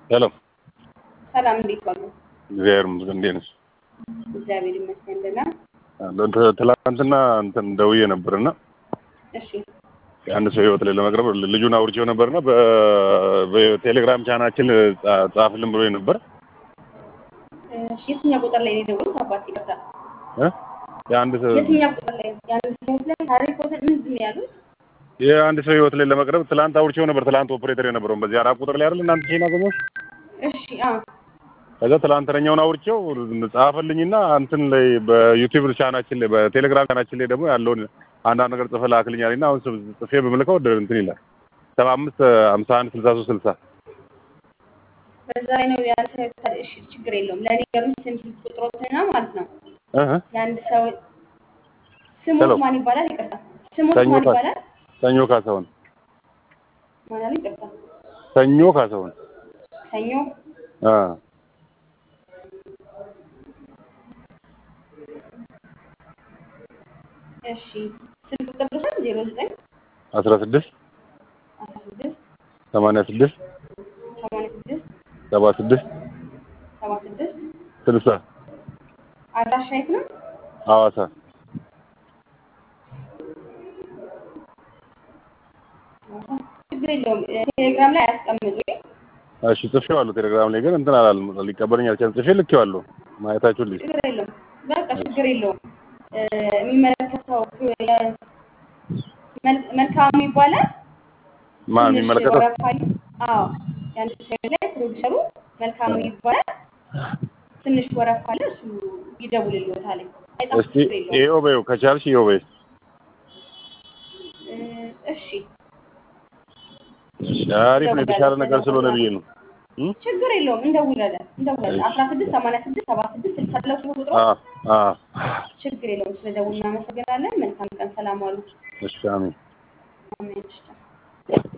ሄሎ ሰላም እንዴት ዋሉ? እግዚአብሔር ይመስገን። እንዴት ነሽ? እግዚአብሔር ይመስገን ደህና። እንትን ትላንትና እንትን ደውዬ ነበርና እሺ የአንድ ሰው ህይወት ላይ ለመቅረብ ልጁን አውርቼው ነበርና በቴሌግራም ቻናችን ጻፍልን ብሎ ነበር። እሺ የትኛው ቁጥር ላይ ነው የደወሉት? አባት ይቅርታ፣ እ? የአንድ ሰው የትኛው ቁጥር ላይ የአንድ ሰው ላይ ሃሪ ፖተር ምንድን ነው ያሉት? የአንድ ሰው ህይወት ላይ ለመቅረብ ትላንት አውርቼው ነበር። ትላንት ኦፕሬተር የነበረውን በዚህ አራት ቁጥር ላይ አይደል እናንተ ቼና ገሞሽ እሺ አዎ ከዛ ትላንትናኛውን አውርቼው ጻፈልኝና እንትን ላይ በዩቲዩብ ቻናችን ላይ በቴሌግራም ቻናችን ላይ ደግሞ ያለውን አንዳንድ ነገር ጽፈህ ላክልኝ አለኝና አሁን ጽፌ በምልከው እንትን ይላል ሰባ አምስት ሀምሳ አንድ ስልሳ ሶስት ስልሳ በዛ ላይ ነው ያንተ እሺ ችግር የለውም። ለእኔ ገሩኝ ስም ስልክ ቁጥሮትና ማለት ነው እህ የአንድ ሰው ስሞት ሄሎ። ማን ይባላል? ይቅርታ ስሞት ሰኞ ማን ካ- ይባላል? ሰኞ ካሳሁን ማን አለ? ይቅርታ ሰኞ ካሳሁን ሰኞ አ እሺ ስልክ ቁጥር ልውሰድ ዜሮ ዘጠኝ አስራ ስድስት አስራ ስድስት ሰማንያ ስድስት ሰማንያ ስድስት ሰባ ስድስት ሰባ ስድስት ስልሳ አድራሻ የት ነው? ሐዋሳ ችግር የለውም። ቴሌግራም ላይ አያስቀምጡ። እሺ ጽፌዋለሁ ቴሌግራም ላይ ግን እንትን አላለም ሊቀበለኝ አልቻለም ጽፌ ልኬዋለሁ ማየታችሁን ልጅ ችግር የለውም። በቃ ችግር የለውም። እ፣ የሚመለከተው የ- መል- መልካሙ ይባላል። ማ ትንሽ የሚመለከተው ወረፋ ይ- አዎ የአንድ ሰው ላይ ፕሮዲሰሩ መልካሙ ይባላል። ትንሽ ወረፋ አለ። እሱ ይደውልልዎታል። አይጣም እስቲ ችግር የለውም። ይኸው በይው ከቻልሽ ይኸው በይ እ፣ እሺ እሺ አሪፍ ነው የተሻለ ነገር ስለሆነ ብዬ ነው እ? ችግር የለውም። እንደውላለን እንደውላለን። አስራ ስድስት ሰማንያ ስድስት ሰባ ስድስት ስልሳ ለው ስለ ቁጥሩ አ አ ችግር የለውም። ስለደውል እናመሰግናለን። መልካም ቀን። ሰላም ዋሉ። እሺ አሜን አሜን። እሺ።